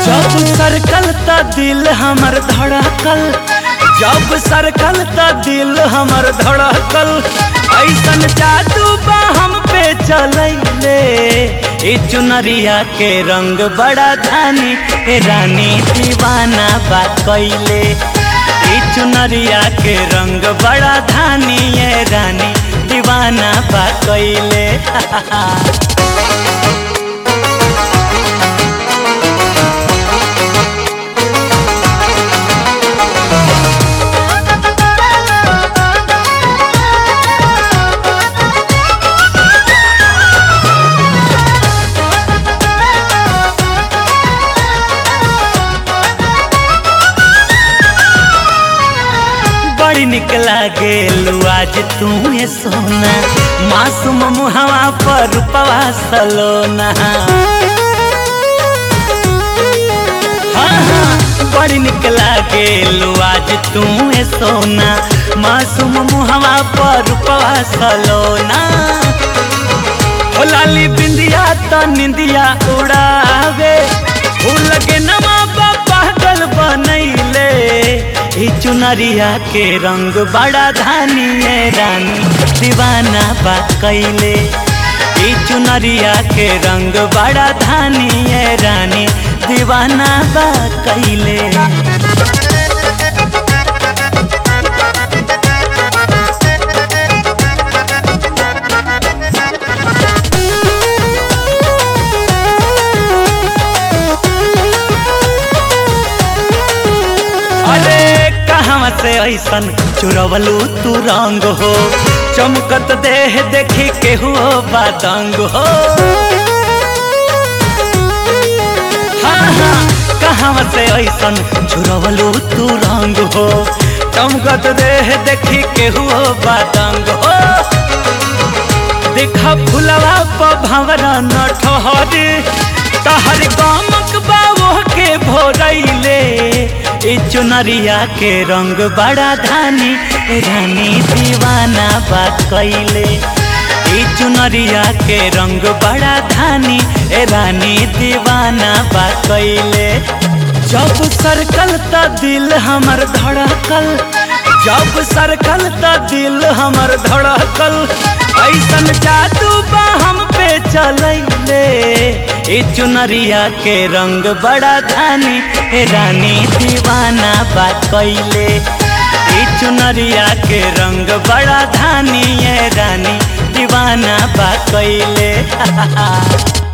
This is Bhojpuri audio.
जब सरकल त दिल हमर धड़कल जब सरकल त दिल हमर धड़कल ऐसन जादू बा हम पे चलैले ए चुनरिया के रंग बड़ा धानी ए रानी दीवाना बा कैले ए चुनरिया के रंग बड़ा धानी ए रानी दीवाना बा कैले बड़ी निक लागे आज तू ये सोना मासूम मुहवा पर रूपवा सलोना हाँ हाँ बड़ी निक लागे आज तू ये सोना मासूम मुहवा पर रूपवा सलोना हो लाली बिंदिया तो निंदिया उड़ावे फूल के नमा पागल बनैले ई चुनरिया के रंग बड़ा धानी है रानी दीवाना बा कैले ई चुनरिया के रंग बड़ा धानी है रानी दीवाना बा कैले अरे कहाँ से ऐसन चुरवलू तू रंग हो चमकत देह देखी के हो बादंग हो हाँ हाँ कहाँ से ऐसन चुरवलू तू रंग हो चमकत देह देखी के हो बादंग हो देखा फुलवा पर भंवरा न ठहरे तहर गामक बाबो के भोरैले ए चुनरिया के रंग बड़ा धानी ए रानी दीवाना बा कैले ए चुनरिया के रंग बड़ा धानी ए रानी दीवाना बा कैले जब सरकल त दिल हमर धड़कल जब सरकल त दिल हमर धड़कल ऐसन जादू बा हम पे चलैले ए चुनरिया के रंग बड़ा धानी ए रानी दीवाना बा कैले ए चुनरिया के रंग बड़ा धानी ए रानी दीवाना बा कैले